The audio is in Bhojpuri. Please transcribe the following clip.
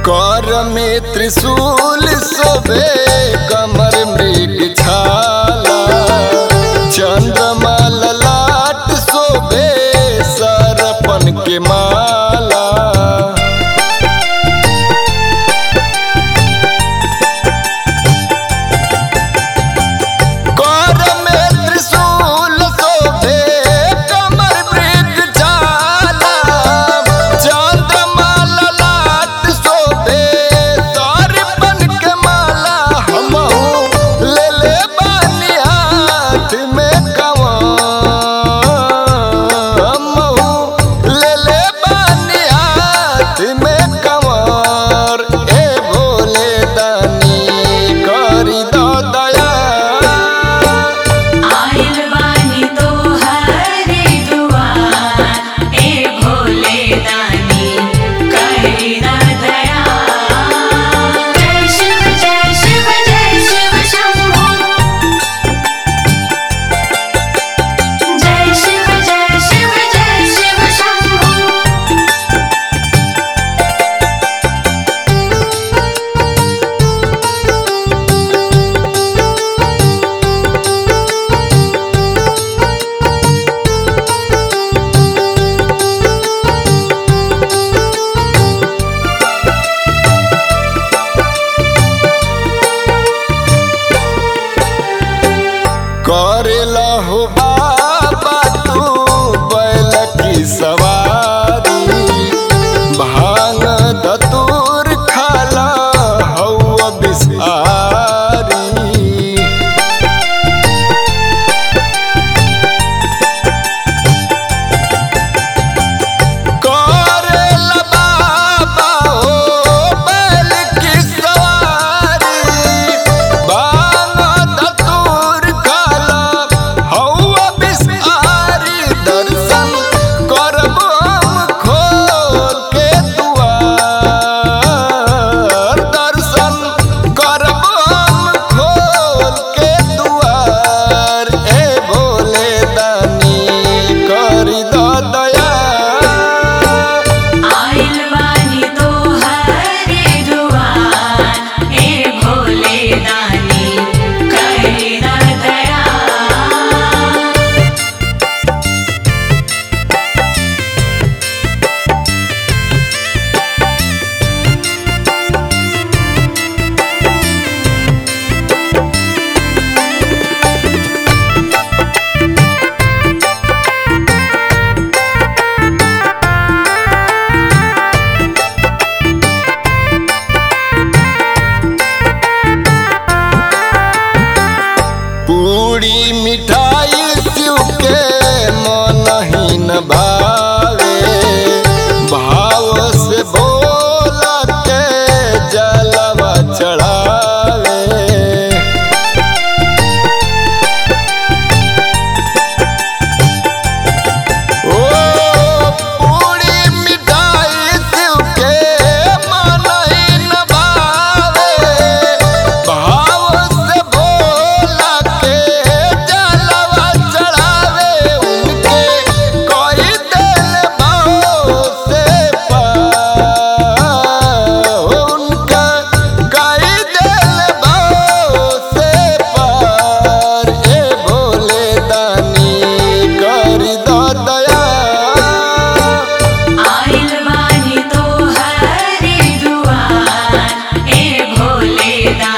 कर में त्रिशूल सोबे कमर मृग छाला चंद्रमा ललाट सोबे सरपन के माला कर में त्रिशूल शोभे कमर मृग छाला चंद्रमा ललाट शोभे सरपन के माला हमहू ले ले बानी हाथ में कंवर हमहू ले ले बानी हाथ में कंवर ए भोले दानी करी दो दया आइल बानी तोहरे दुआर ए भोले दानी करी ना दया जय शिव जय शिव जय शिव शंभू जय शिव जय शिव जय शिव शंभू करेला हो बाबा तू बैल की सवारी भांग दतूर खाला हवा बिसारी करेला बाबा हो बैल की सवारी बांग दतूर खाला हवा बिसारी दर्शन करब हम खोल के दुआर दर्शन करब हम खोल के दुआर ए भोले दानी करी दो दया आइल बानी तोहरे दुआर ए भोले दानी करी ना दया पूरी मिठाई शिव के मन ही न भावे भाव से बोला के जलवा चढ़ावे ओ पूरी मिठाई शिव के मन ही न भावे भाव से भोला के जलवा चढ़ावे उनके कोई दिल भाव से पार उनका कोई दिल भाव से पार ए भोले दानी कर दो दया आइल बानी तोहरे दुआर ए भोले दानी